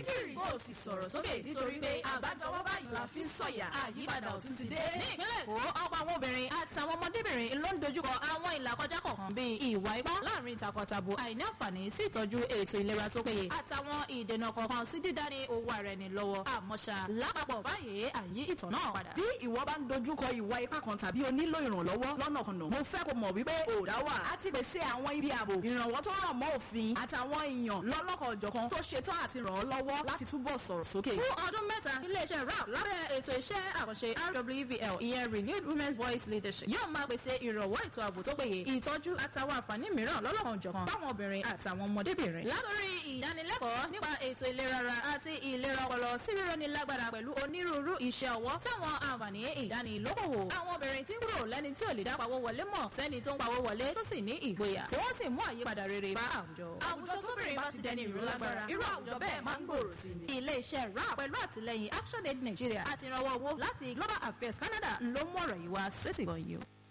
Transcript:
gírì kó o sì sọ̀rọ̀ sókè nítorí pé àbájọwọ́ báyìí la fi ń sọ̀yà àyípadà ọ̀tún ti dé. ní ìpínlẹ̀ èkó ọ̀pọ̀ àwọn obìnrin àtàwọn ọmọdébìnrin ló ń dojúkọ àwọn ìlàkọjá kọ̀ọ̀kan bíi ìwà ipá láàrin takọtabo àìní àǹfààní sí ìtọ́jú ètò ìlera tó péye àtàwọn ìdènà kọ̀ọ̀kan sí dídání owó ara ẹni lọ́wọ́ àmọ́ṣá lápapọ̀ báyìí àyí ìtàn náà padà. bí ìwọ bá ń dojúkọ ìwà ipá kan tàbí o nílò ìrànlọ́wọ́ lọ́nàkọnà mo fẹ́ kó mọ̀ wípé òòdà wà á ti pèsè àwọn ibi ààbò ìrànwọ́ tó rọ̀ mọ́ òfin àtàwọn èèyàn lọ́lọ́kọ̀ ọ̀jọ̀kan tó ṣetán àti ràn ọ́ lọ́wọ́ láti túbọ̀ sọ̀rọ̀ sókè. fún ọdún mẹ́ta iléeṣẹ́ rap lábẹ́ ètò iṣẹ́ àkànṣe rwvl ìyẹn renewed women's voice leadership yóò máa pèsè ìrànwọ́ ètò ààbò tó péye ìtọ́jú àtàwọn àǹfààní mìíràn lọ́lọ́kan ọ̀jọ̀kan fáwọn obìnrin àtàwọn ọmọdébìnrin. látòrí ìdánilẹ́kọ̀ọ́ nípa ètò ìlera ara àti ìlera ọpọlọ sí rírọ́ni lágbára pẹ̀lú onírúurú iṣẹ́ ọwọ́ táwọn àǹfààní ìdánilókòwò. àwọn obìnrin tí ń kúrò lẹ́ni tí ò lè dá pawó wọlé mọ̀ sẹ́ni tó ń pawó wọlé tó sì ní ìgboyà tí wọ́n sì mú àyípadà rere bá àwùjọ. àwùjọ tóbìnrin bá ti dẹni ìró lágbára irú àwùjọ bẹ́ẹ̀ máa ń gbòòrò sí ni. ilé-iṣẹ́ rap pẹ̀lú àtìlẹyìn action aid nigeria àti ìrànwọ́ owó láti global affairs canada ló mú ọ̀rọ̀ yìí wá sétìgbọ̀n yìí o.